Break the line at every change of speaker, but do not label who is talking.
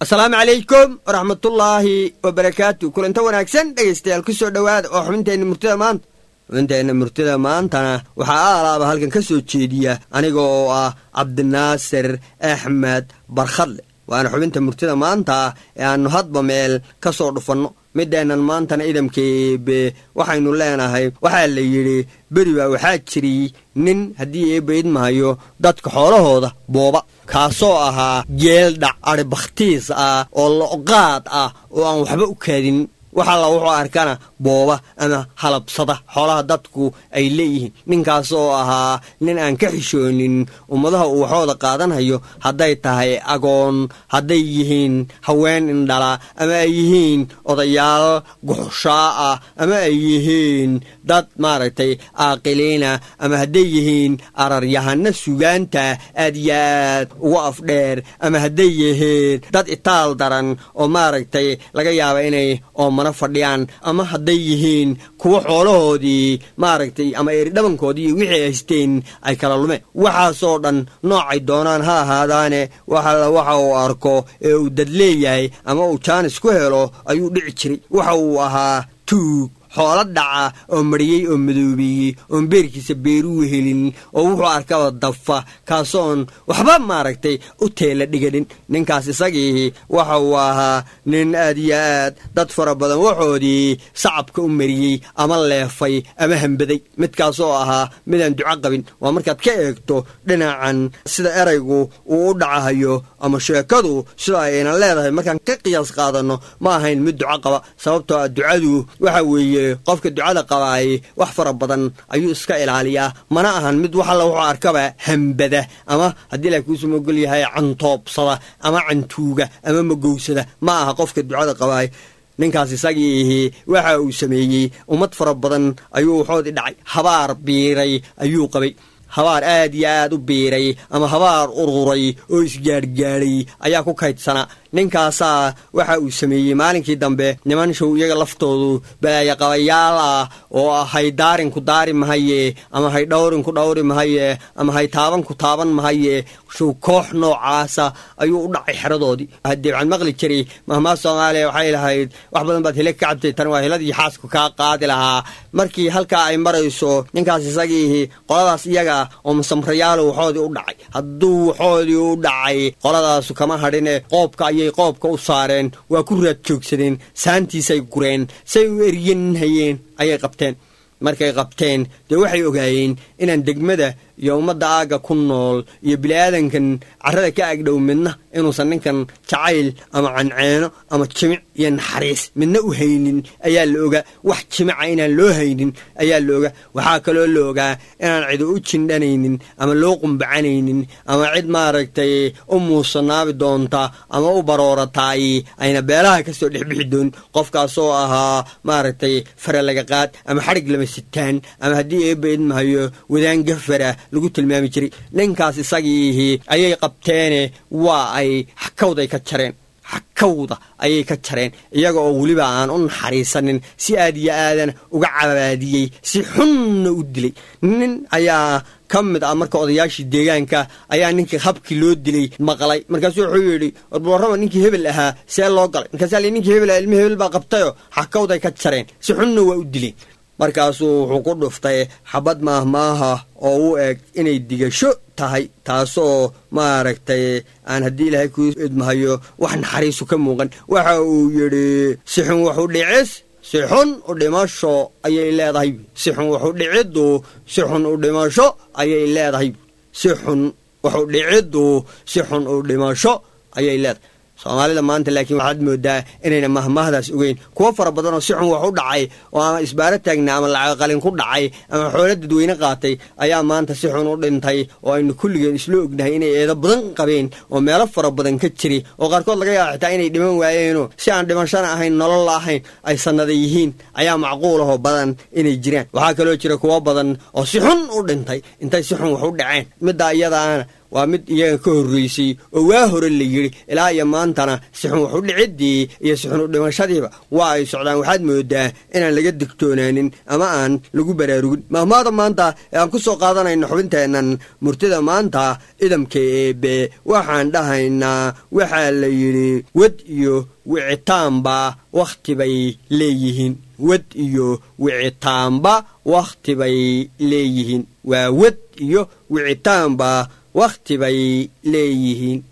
asalaamu calaykum waraxmatullaahi wabarakaatu kulanta wanaagsan dhegaystayaal ku soo dhowaada oo xubinteenna murtida maanta xubinteenna murtida maantana waxaa aalaaba halkan ka soo jeediya aniga oo ah cabdinaasir axmed barkhadle waana xubinta murtida maanta ee aannu hadba meel ka soo dhufanno mideennan maantana idamkeebe waxaynu leenahay waxaa la yidhi beri baa waxaa jiri nin haddii eebba idmahayo dadka xoolahooda booba kaasoo ahaa geeldhac adhi bakhtiis ah oo loqaad ah oo aan waxba u kaadin wax alla wuxuu arkana booba ama halabsada xoolaha dadku ay leeyihiin ninkaasoo ahaa nin aan ka xishoonin ummadaha uu waxooda qaadanhayo hadday tahay agoon hadday yihiin haween indhala ama ay yihiin odayaal guxushaa ah ama ay yihiin dad maaragtay aaqiliina ama hadday yihiin araryahano sugaanta aad iyo aad ugu afdheer ama hadday yihiin dad itaal daran oo maaragtay laga yaaba inay oomana fadhiyaan ama hadday yihiin kuwo xoolahoodii maaragtay ama eridhabankoodii iyo wixii haysteen ay kala lumeen waxaasoo dhan noocay doonaan ha ahaadaane waxalla waxa uu arko ee uu dad leeyahay ama uu jaanis ku helo ayuu dhici jiray waxa uu ahaa tuug xoolo dhaca oo mariyey oo madoobeeyey oon beerkiisa beeruu helin oo wuxuu arkaba dafa kaasoon waxba maaragtay u teela dhiganin ninkaas isagii waxa uu ahaa nin aad iyo aad dad fara badan waxoodii sacabka u mariyey ama leefay ama hambaday midkaasoo ahaa midaan duco qabin waa markaad ka eegto dhinacan sida eraygu uu u dhacahayo ama sheekadu sida ayna leedahay markaan ka qiyaas qaadanno ma ahayn mid duco qaba sababtoo ah ducadu waxa weeye qofka ducada qabaay wax fara badan ayuu iska ilaaliyaa mana ahan mid wax alla wuxuu arkaba hambada ama haddii la kuusu mogol yahay cantoobsada ama cantuuga ama magowsada ma aha qofka ducada qabaay ninkaas isagiihi waxa uu sameeyey ummad fara badan ayuu waxoodii dhacay habaar biiray ayuu qabay habaar aad iyo aad u biiray ama habaar ururay oo isgaadhgaadhay ayaa ku kaydsanaa ninkaasaa waxa uu sameeyey maalinkii dambe niman show iyaga laftoodu balaayaqabayaal ah oo hay daarin ku daari mahaye ama hay dhowrin ku dhowri mahaye ama hay taaban ku taaban mahaye show koox noocaasa ayuu u dhacay xeradoodii haddii waxaan maqli jiray mahmaa soomaaliya waxay lahayd wax badan baad hile ka cabtay tan waa hiladii xaasku kaa qaadi lahaa markii halkaa ay marayso ninkaas isagiihi qoladaas iyaga oo masamrayaalo waxoodii u dhacay hadduu waxoodii u dhacay qoladaasu kama hadhine qoobka ayay qoobka u saareen waa ku raad joogsadeen saantiisay gureen say u eryanhayeen ayay qabteen markay qabteen dee waxay ogaayeen inaan degmada iyo ummadda aagga ku nool iyo bini'aadankan carrada ka agdhow midna inuusan ninkan jacayl ama canceeno ama jimic iyo naxariis midna u haynin ayaa la ogaa wax jimica inaan loo haynin ayaa la ogaa waxaa kaloo la ogaa inaan cidi u jindhanaynin ama loo qumbacanaynin ama cid maaragtay u muusanaabi doonta ama u baroorataay ayna beelaha ka soo dhexbixi doonin qofkaasoo ahaa maaragtay faralagaqaad ama xadhig lama sitaan ama haddii eebba idmahayo wadaan gafara lagu tilmaami jiray ninkaas isagiihi ayay qabteene waa ay xakawday ka jareen xakawda ayay ka jareen iyaga oo weliba aan u naxariisanin si aad iyo aadan uga cabaadiyey si xunna u dilay nin ayaa ka mid ah marka odayaashii deegaanka ayaa ninkii habkii loo dilay maqlay markaasuu wuxuu yidhi warbarama ninkii hebel ahaa see loo galay markaasa li ninkii hebel ilmi hebel baa qabtayo xakawday ka jareen si xunna waa u dileen markaasuu wuxuu ku dhuftay xabad maahmaaha oo u eg inay digasho tahay taasoo maaragtay aan haddii ilaahay kuu idmahayo wax naxariisu ka muuqan waxa uu yidhi sixun waxu dhicis si xun u dhimasho ayay leedahay si xun waxu dhiciddu si xun u dhimasho ayay leedahay si xun waxu dhiciddu si xun u dhimasho ayay leedahay soomaalida maanta laakiin waxaad moodaa inayna mahmahdaas ogeyn kuwo fara badan oo si xun wax u dhacay oo ama isbaaro taagna ama lacaqalin ku dhacay ama xoolo dadweyne qaatay ayaa maanta si xun u dhintay oo aynu kulligeen isla ognahay inay eedo badan qabeen oo meelo fara badan ka jiri oo qaarkood laga yaaba xitaa inay dhiman waayeenoo si aan dhimashana ahayn nolol la ahayn ay sannada yihiin ayaa macquulahoo badan inay jiraan waxaa kaloo jira kuwo badan oo si xun u dhintay intay si xun wax u dhaceen middaa iyadaana waa mid iyaga ka horraysay oo waa hore la yidhi ilaa iyo maantana sixun wax u dhiciddii iyo sixun u dhimashadiiba waa ay socdaan waxaad moodaa inaan laga digtoonaanin ama aan lagu baraarugin mahmaada maanta ee aan ku soo qaadanayno xubinteennan murtida maanta idamka eebe waxaan dhahaynaa waxaa la yidhi wad iyo wicitaanba wakhti bay leeyihiin wad iyo wicitaanba wakhti bay leeyihiin waa wad iyo wicitaanba wakhti bay leeyihiin